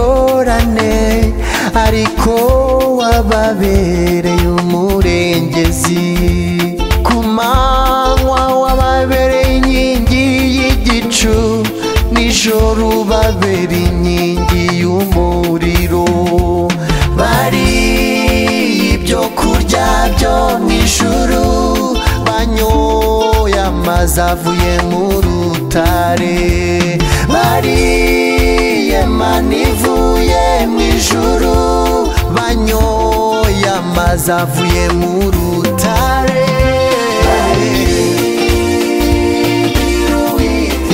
dukorane ariko wababereye umurengezi ku manywa wababereye inkingi y'igicu nijoro ubabereye inkingi y'umuriro bariye ibyo kurya byo mu ijuru banyoye amazi avuye mu rutare bariye mani ivuye mu ijuru banyoye amazi avuye mu rutare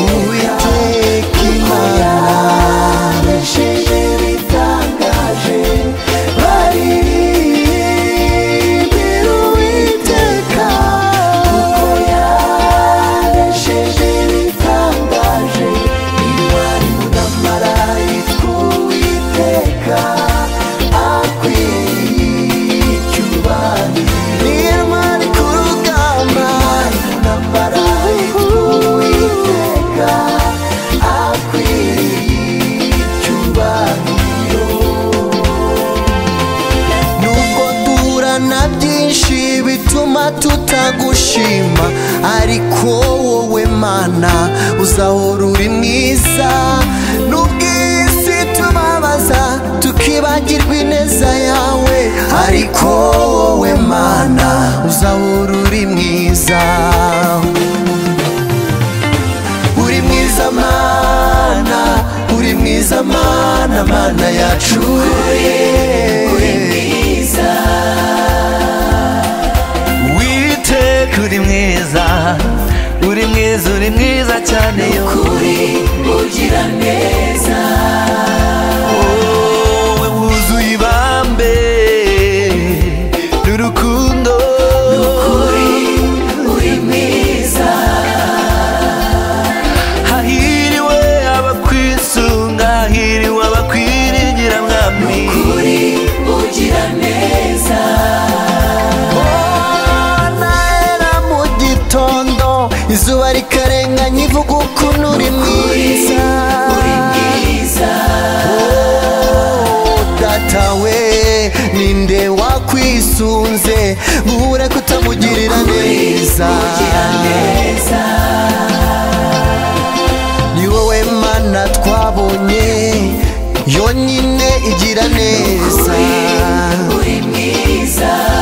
Uwiteka Imana yakoresheje bitangaje baririmbira Uwiteka kuko yakoresheje bitangaje intwari mudamarayitwa Uwiteka akwiye icyubahiro niyo ntwari ku rugamba mudamarayitwa Uwiteka akwiye icyubahiro nubwo duhura na byinshi bituma tutagushima ariko wowe mana uzahora uri mwiza nubwo iyi si tubabaza tukibagirwa ineza yawe ariko wowe mana uzahora uri mwiza uri mwiza mana uri mwiza mana mana yacu uri mwiza witeka uri mwiza uri mwiza uri mwiza cyane kuri ugira neza wowe wuzuye ibambe n'urukundo uri mwiza hahiriwe abakwisunga hahiriwe abakwiringira mwami uri ugira neza ntera mu gitondo izuba rikarenganya ivuga ukuntu uri mwiza uri mwiza data we ninde wakwisunze guhura kutamugirira neza ni wowe mana twabonye yonyine igira neza uri mwiza